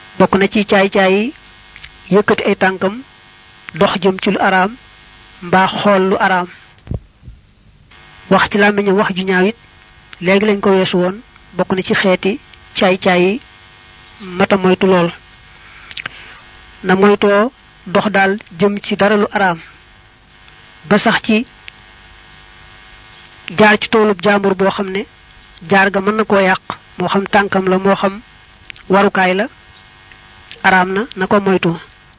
bokk na ci caay-caay yi yëkkati ay tànkam dox jëm ci lu araam mbaa xool lu araam wax ci làmmiñam wax ju ñaaw it léegi lañ ko weesu woon bokk na ci xeeti caay-caay yi mata moytu lool na moytoo dox daal jëm ci dara lu araam ba sax ci jaar ci toolub jaambur boo xam ne jaar ga mën na koo yàq moo xam tànkam la moo xam warukaay la araam na na ko moytu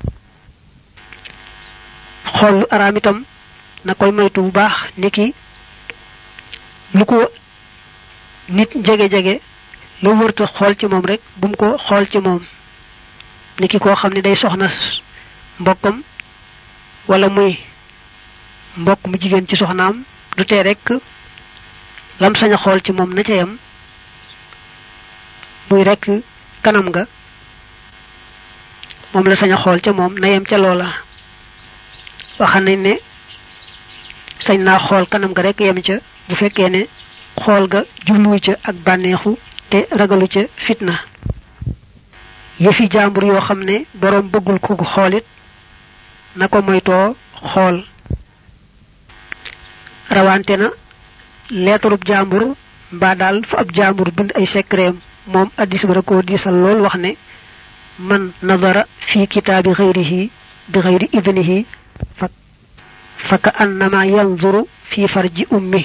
xool lu araam itam na koy moytu bu baax niki lu ko nit jege-jege la wërta xool ci moom rek bu mu ko xool ci moom niki koo xam ne day soxna mbokkam wala muy mbokk mu jigéen ci soxnaam du tee rek lam sañ a xool ci moom na ca yam muy rek kanam nga moom la sañ a xool ca moom na yem ca loola waxam nañ ne sañ naa xool kanam ga rek yem ca bu fekkee ne xool ga jubluwu ca ak bànneexu te ragalu ca fitna yëfi jàmbur yoo xam ne boroom bëggul ku ko xoolit na ko moytoo xool rawante na leetarub jàmbur mbaa daal fa ab jàmbur bind ay secret moom addis ba da koo diisal lool wax ne man nadara fi kitaabi xayrihi bi xayri idnihi fa fa ka annama yanzuru fi farji ummi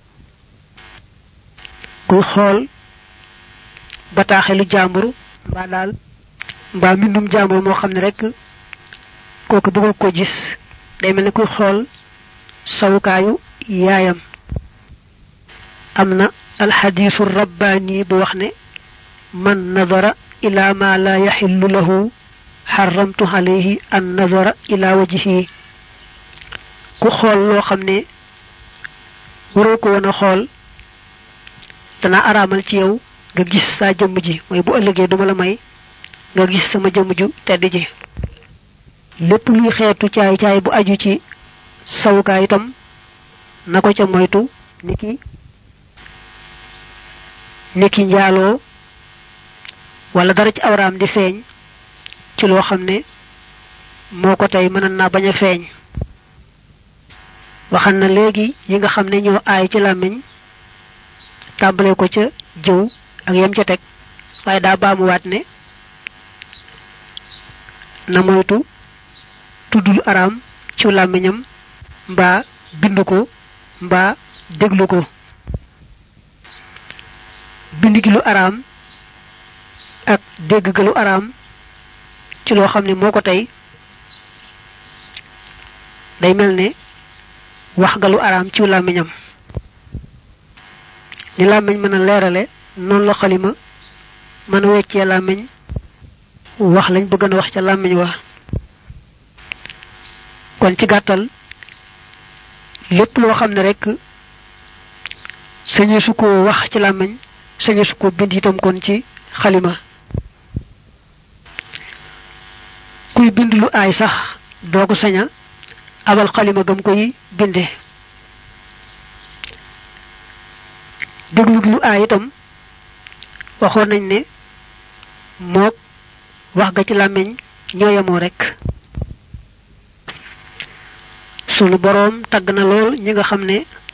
kuy xool bataaxelu jàmbur mbaa daal mbaa mbindum jàmbur moo xam ne rek kooku bëggul ko gis day mel ne kuy xool sawukaayu yaayam am na alxadiisu rabbaani bu wax ne man nadara ila ma la yaxillu lahu xaramtu alayhi an nadara ila wajhihi ku xool loo xam ne waroo ko woon a xool dana araamal ci yow nga gis saa jëmm ji mooy bu ëllëgee duma la may nga gis sama jëmm ju tedd ji lépp luy xeetu caay caay bu aju ci sawukaay itam na ko ca moytu niki niki njaaloo wala dara ci awraam di feeñ ci loo xam ne moo ko tey mën naa bañ a feeñ waxan na léegi yi nga xam ne ñoo aay ci làmmiñ tàmbale ko ca jëw ak yem ca teg waaye daa baamuwaat ne na moytu tuddul araam ci làmmiñam mbaa bind ko mbaa déglu ko bind gi lu araam ak dégg ga lu araam ci loo xam ne moo ko tey day mel ne wax ga lu araam ci làmmiñam ni làmmiñ mën a leerale noonu la xalima mën a weccee làmmiñ wax lañ bëgg na wax ca làmmiñ wa kon ci gàttal lépp loo xam ne rek sañe su ko wax ci làmmiñ sañe su ko bind itam kon ci xalima kuy bind lu aay sax doo ko saña abal xalima gam koy binde déglu gi lu aay itam waxoon nañ ne mook wax ga ci làmmiñ ñoo yemoo rek sunu boroom tagg na lool ñi nga xam ne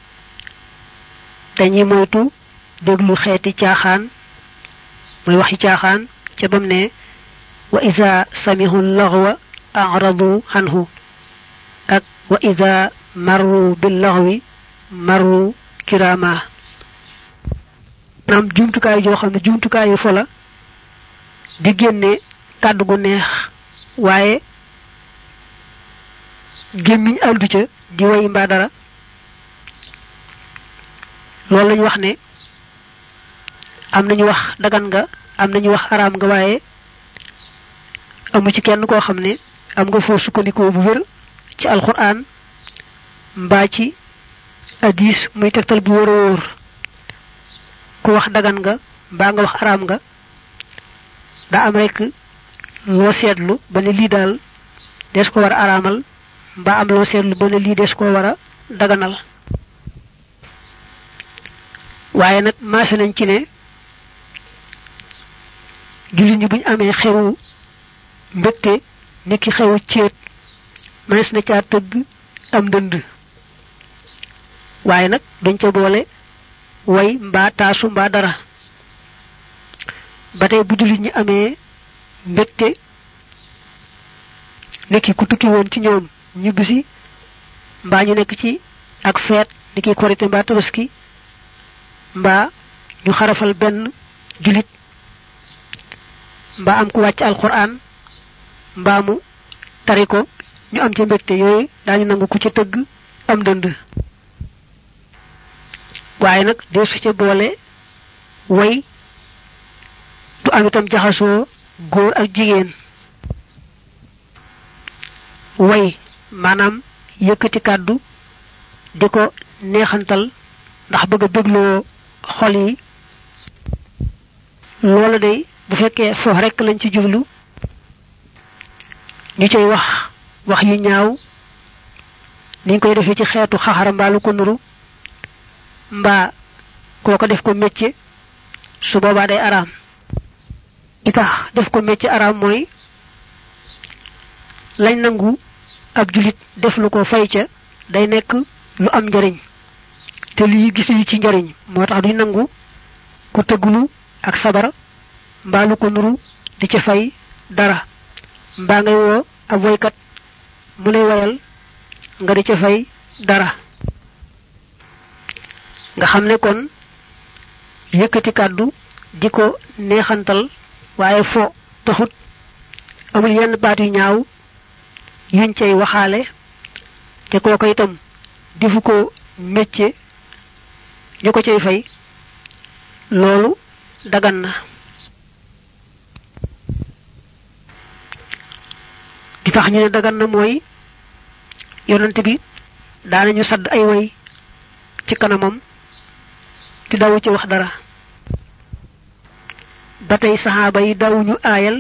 dañuy moytu déglu xeeti caaxaan mooy waxi caaxaan ca bam ne wa ida samihu laxwa aradu anhu ak wa ida marru bil laxwi marru kirama naam jumtukaay joo xam ne jumtukaayu fola di génne kàddu gu neex waaye gémmiñ àndu ca di way mbaa dara loolu lañu wax ne am nañu wax dagan nga am nañu wax araam nga waaye amu ci kenn koo xam ne am nga foo sukkandikoo bu wér ci alquran mbaa ci hadis muy tegtal bu wóor a wóor ku wax dagan nga mbaa nga wax araam nga daa am rek loo seetlu ba ne lii daal des ko war a araamal mbaa am loo seetlu ba ne lii des ko war a daganal waaye nag maase nañ ci ne jullit ñi buñ amee xewu mbégte ni ki xewu céet mënees na caa tëgg am ndënd waaye nag duñ ca boole way mbaa taasu mbaa dara ba tey bu jullit ñi amee mbégte niki ku tukki woon ci ñoom ñibbisi mbaa ñu nekk ci ak feet niki korité mbaa tabaski mbaa ñu xarafal benn julit mbaa am ku wàcc alquran mbaa mu tari ko ñu am ci mbégte yooyu daañu nangu ku ci tëgg am dënd waaye nag dee su ca boole way du am itam jaxasoo góor ak jigéen way maanaam yëkkati kàddu di ko neexantal ndax bëgg a bégloo xol yi loola day bu fekkee foofu rekk lañ ci jublu ñu cay wax wax yu ñaaw niñ koy defee ci xeetu xaxara mbaa lu ko nuru mbaa kooko def ko métier su boobaa day araam li tax def ko métier araam mooy lañ nangu ab julit def lu ko fay ca day nekk lu am njariñ te lii gisuñu ci njariñ moo tax duñ nangu ku tëggulu ak sabar mbaa lu ko nuru di ca fay dara mbaa ngay woo ab woykat mu lay wayal nga di ca fay dara nga xam ne kon yëkkati kàddu di ko neexantal waaye fo taxut amul yenn baat yu ñaaw yuñ cay waxaale te kooko itam defu ko métier ñu ko cay fay loolu dagan na di tax ñu ne dagan na mooy yonante bi daanañu sadd ay way ci kanamam te dawu ci wax dara ba tey saxaaba yi dawuñu aayal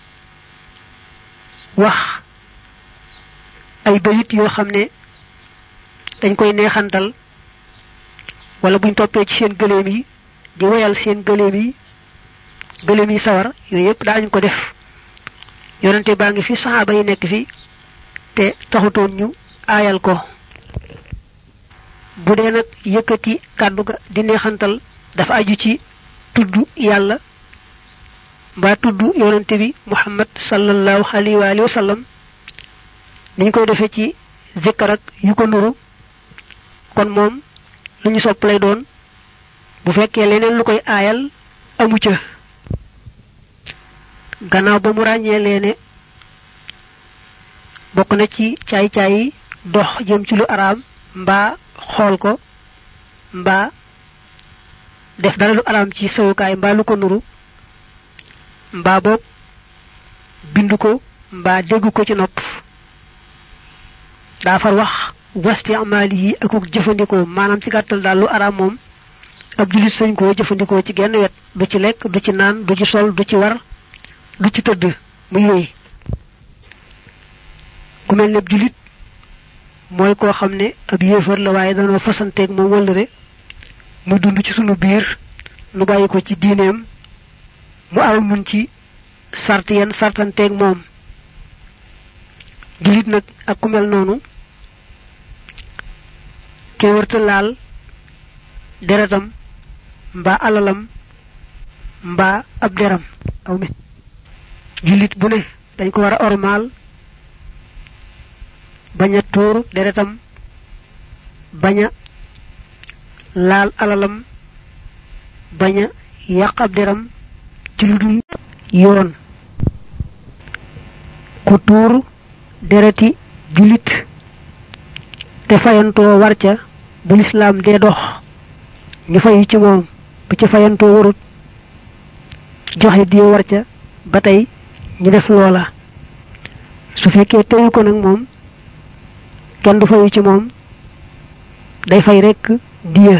wax ay bayit yoo xam ne dañ koy neexantal wala buñ toppee ci seen gëléem yi di woyal seen gëléem yi gëléem yi sawar yooyu yépp daanañ ko def yonente baa ngi fi saxaaba yi nekk fi te taxutoon ñu aayal ko bu dee nag yëkkati kàddu ga di neexantal dafa aju ci tudd yàlla mbaa tudd yonente bi muhammad sallallahu alayhi wa alihi wa sallam niñ koy defee ci zikkar ak yu ko nuru kon moom lu ñu sopp lay doon bu fekkee leneen lu koy aayal amu ca gannaaw ba mu ràññee leene bokk na ci caay-caay yi dox jëm ci lu araam mbaa xool ko mbaa def dara lu araam ci sawukaay mbaa lu ko nuru mbaa boog bind ko mbaa dégg ko ci nopp daa far wax wasti amaali yi akuk jëfandikoo maanaam ci gàttal daal lu araam moom ab julit sañ koo jëfandikoo ci genn wet du ci lekk du ci naan du ci sol du ci war du ci tëdd muy wéy ku mel ne ab julit mooy koo xam ne ab yéefar la waaye danoo fasanteeg moom wëllëre mu dund ci sunu biir nu bàyyi ko ci diineem mu aw nun ci sart yenn sartanteeg moom julit nag ak ku mel noonu ke wërta laal deretam mbaa alalam mbaa ab deram aw mi julit bu ne dañ ko war a ormaal bañ a tuur deretam bañ a laal alalam bañ a yàq ab deram ci lu dul yoon ku tuur dereti julit te fayantoo war ca bu lislaam dee dox ñu fayu ci moom bu ci fayantoo warut joxe diyo war ca ba tey ñu def loola su fekkee teyu ko nag moom kenn du fayu ci moom day fay rekk diya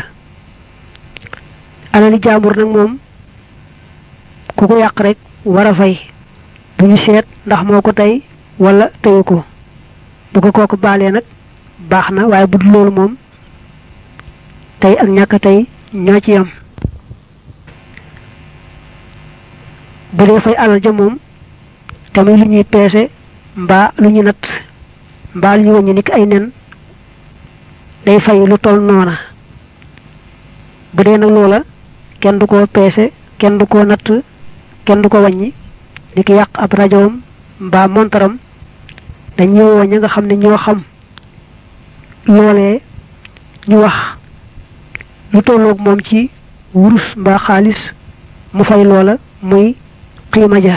alali jaambur nag moom ku ko yàq rek war a fay bu ñu seet ndax moo ko tey wala teyu ko bu ko kooku baalee nag baax na waaye bu dul loolu moom tey ak ñàkk tey ñoo ci yam bu dee fay alal ja moom te muy lu ñuy peese mbaa lu ñu nat mbaa lu ñu wàññi niki ay nen day fay lu toll noona bu dee nag loola kenn du ko peese kenn du ko natt kenn du ko wàññi niki yàq ab rajoom mbaa montaram dañuy woo ña nga xam ne ñoo xam loolee ñu wax lu tolloog moom ci wurus mbaa xaalis mu fay loola muy xiima ja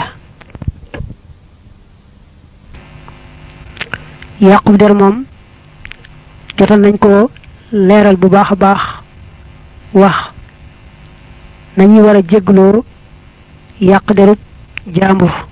yàqu der moom jotal nañ ko leeral bu baax a baax wax nañuy war a jégloo yàq derub jaambur